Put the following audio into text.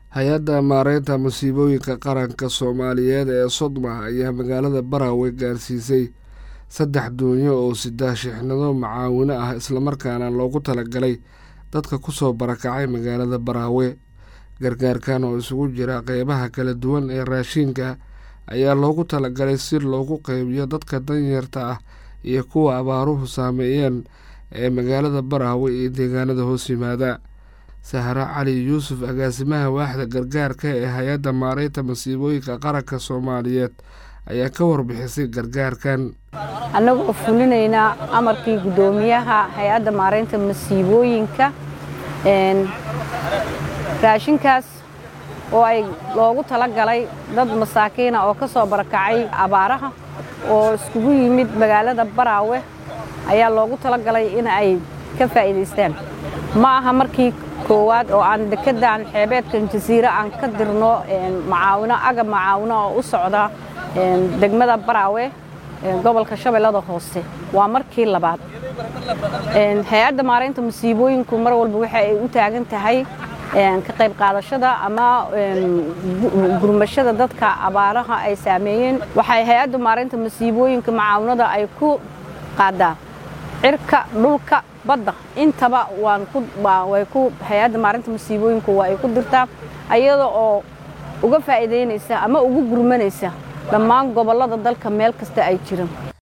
hay-adda maareynta masiibooyinka qaranka soomaaliyeed ee sodma ayaa magaalada baraawe gaarsiisay saddex doonyo oo sida shixnado macaawino ah islamarkaana loogu talagalay dadka kusoo barakacay magaalada baraawe gargaarkan oo isugu jira qeybaha kala duwan ee raashiinka ayaa loogu talagalay si loogu qeybiyo dadka danyarta ah iyo kuwa abaaruhu saameeyeen ee magaalada baraawe iyo deegaanada hoos yimaada sahre cali yuusuf agaasimaha waaxda gargaarka ee hay-adda maareynta masiibooyinka qaranka soomaaliyeed ayaa ka warbixisay gargaarkan annagoo fulinaynaa amarkii guddoomiyaha hay-adda maareynta masiibooyinka raashinkaas oo ay loogu talagalay dad masaakiina oo ka soo barakacay abaaraha oo iskugu yimid magaalada baraawe ayaa loogu talagalay in ay ka faa'iidaystaan ma aha markii koowaad oo aan dekeddan xeebeedkan jasiire aan ka dirno macaawino agab macaawino oo u socda degmada baraawe gobolka shabeellada hoose waa markii labaad hay-adda maareynta masiibooyinku mar walba waxa ay u taagan tahay ka qayb qaadashada ama gurmashada dadka abaaraha ay saameeyeen waxay hay-adda maareynta masiibooyinka macaawinada ay ku qaadaa cirka dhulka badda intaba way ku hay-adda maarinta masiibooyinku waa ay ku dirtaa ayada oo uga faa'iidaynaysa ama ugu gurmanaysa dhammaan gobollada dalka meel kasta ay jiraan